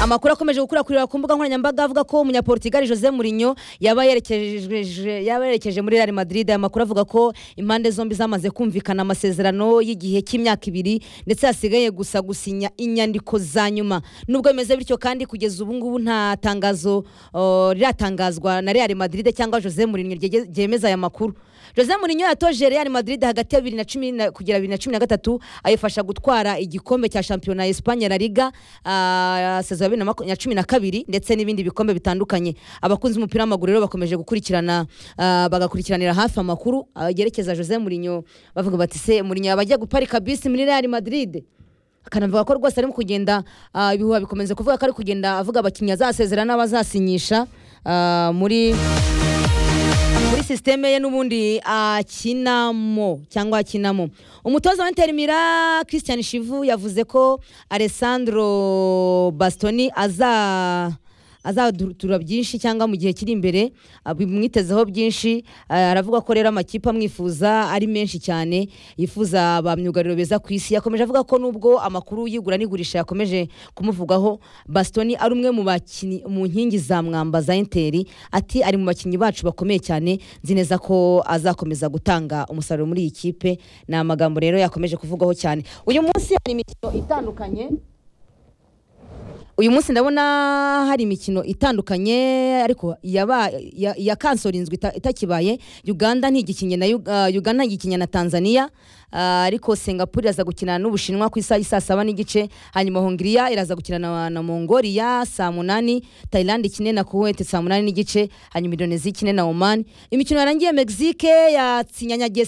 amakuru akomeje gukurakurira ku mbuga nkoranyambaga avuga ko umunyaportugali Jose Mourinho yaba yerekeje yaba yerekeje muri Real Madrid aya makuru avuga ko impande zombi zamaze kumvikana amasezerano y'igihe cy'imyaka ibiri ndetse hasigaye gusa gusinya inyandiko za nyuma nubwo bimeze bityo kandi kugeza ubu ngubu nta tangazo uh, riratangazwa na Real Madrid cyangwa Jose Mourinho ryege- ryemeza aya makuru Jose Mourinho yatoje Real Madrid hagati ya 2010 na- kugera 2013 ayifasha gutwara igikombe cya shampiyona ya Espagne La Liga ah, sezo ya 2012 ndetse n'ibindi bikombe bitandukanye abakunzi b'umupira w'amaguru rero bakomeje gukurikirana ah, bagakurikiranira hafi amakuru yerekeza Jose Mourinho bavuga bati se Mourinho yaba agiye guparika bisi muri Real Madrid akanavuga ko rwose arimo kugenda ah, ibihuha bikomeza kuvuga ko ari kugenda avuga abakinnyi azasezera n'abazasinyisha ah, muri muri sisiteme ye n'ubundi akinamo cyangwa akinamo umutoza wa Inter Milan christian shivu yavuze ko alessandro bastoni aza azadutura byinshi cyangwa mu gihe kiri imbere ah, bimwitezeho byinshi ah, aravuga ko rero amakipe amwifuza ari menshi cyane yifuza ba myugariro beza ku isi yakomeje avuga ko nubwo amakuru y'igura n'igurisha yakomeje kumuvugaho bastoni ari umwe mu bakinnyi mu nkingi za mwamba za interi ati ari mu bakinnyi bacu bakomeye cyane nzi neza ko azakomeza gutanga umusaruro muri iyi kipe ni amagambo rero yakomeje kuvugwaho cyane uyu munsi hari imikino itandukanye uyu munsi ndabona hari imikino itandukanye ariko yaba- ya- ya kansorinzwe ita- itakibaye uganda ntigikinye na Yu- ah, uganda ntigikinye na tanzania ah, ariko singapore iraza gukina n'ubushinwa ku isaha y'isaa saba n'igice hanyuma hongiriya iraza gukina na, na mongolia saa munani thailand ikine na kuwait saa munani n'igice hanyuma indonesia ikine na oman imikino yarangiye mexique yatsinyanyagiye